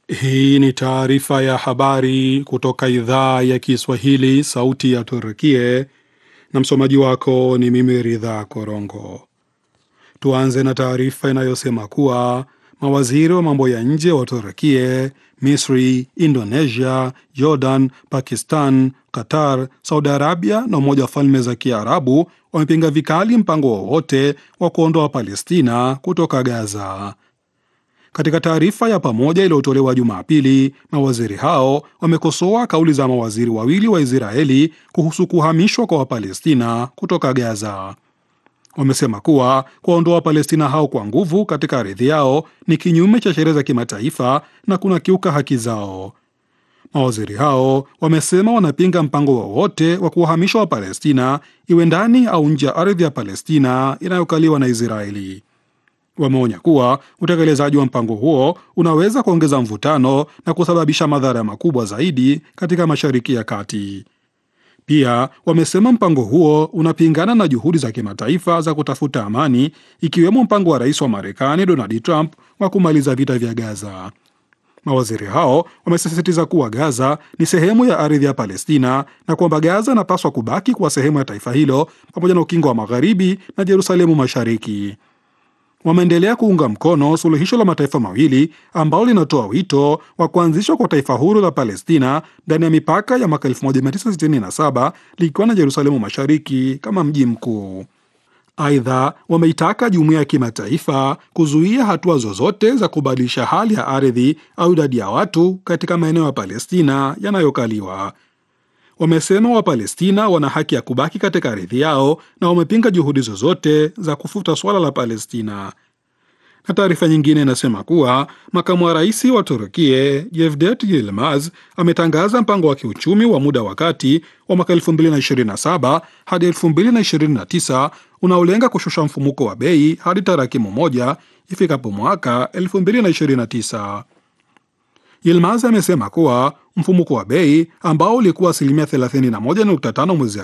Hii ni taarifa ya habari kutoka idhaa ya Kiswahili, sauti ya Turkie, na msomaji wako ni mimi Ridha Korongo. Tuanze na taarifa inayosema kuwa mawaziri wa mambo ya nje wa Turkie, Misri, Indonesia, Jordan, Pakistan, Qatar, Saudi Arabia na Umoja wa Falme za Kiarabu wamepinga vikali mpango wowote wa kuondoa Palestina kutoka Gaza. Katika taarifa ya pamoja iliyotolewa Jumapili, mawaziri hao wamekosoa kauli za mawaziri wawili wa Israeli kuhusu kuhamishwa kwa Wapalestina kutoka Gaza. Wamesema kuwa kuwaondoa Wapalestina hao kwa nguvu katika ardhi yao ni kinyume cha sheria za kimataifa na kuna kiuka haki zao. Mawaziri hao wamesema wanapinga mpango wowote wa kuwahamisha Wapalestina, iwe ndani au nje ya ardhi ya Palestina inayokaliwa na Israeli. Wameonya kuwa utekelezaji wa mpango huo unaweza kuongeza mvutano na kusababisha madhara makubwa zaidi katika Mashariki ya Kati. Pia wamesema mpango huo unapingana na juhudi za kimataifa za kutafuta amani, ikiwemo mpango wa rais wa Marekani Donald Trump wa kumaliza vita vya Gaza. Mawaziri hao wamesisitiza kuwa Gaza ni sehemu ya ardhi ya Palestina na kwamba Gaza inapaswa kubaki kuwa sehemu ya taifa hilo pamoja na ukingo wa Magharibi na Jerusalemu Mashariki. Wameendelea kuunga mkono suluhisho la mataifa mawili ambalo linatoa wito wa kuanzishwa kwa taifa huru la Palestina ndani ya mipaka ya mwaka 1967 likiwa na Jerusalemu Mashariki kama mji mkuu. Aidha, wameitaka jumuiya ya kimataifa kuzuia hatua zozote za kubadilisha hali ya ardhi au idadi ya watu katika maeneo ya Palestina yanayokaliwa. Wamesema Wapalestina wana haki ya kubaki katika ardhi yao na wamepinga juhudi zozote za kufuta suala la Palestina. Na taarifa nyingine inasema kuwa makamu wa rais wa Turkie Yevdet Yilmaz ametangaza mpango wa kiuchumi wa muda wa kati wa mwaka 2027 hadi 2029 unaolenga kushusha mfumuko wa bei hadi tarakimu moja ifikapo mwaka 2029. Yilmaz amesema kuwa mfumuko wa bei ambao ulikuwa asilimia 31.5 mwezi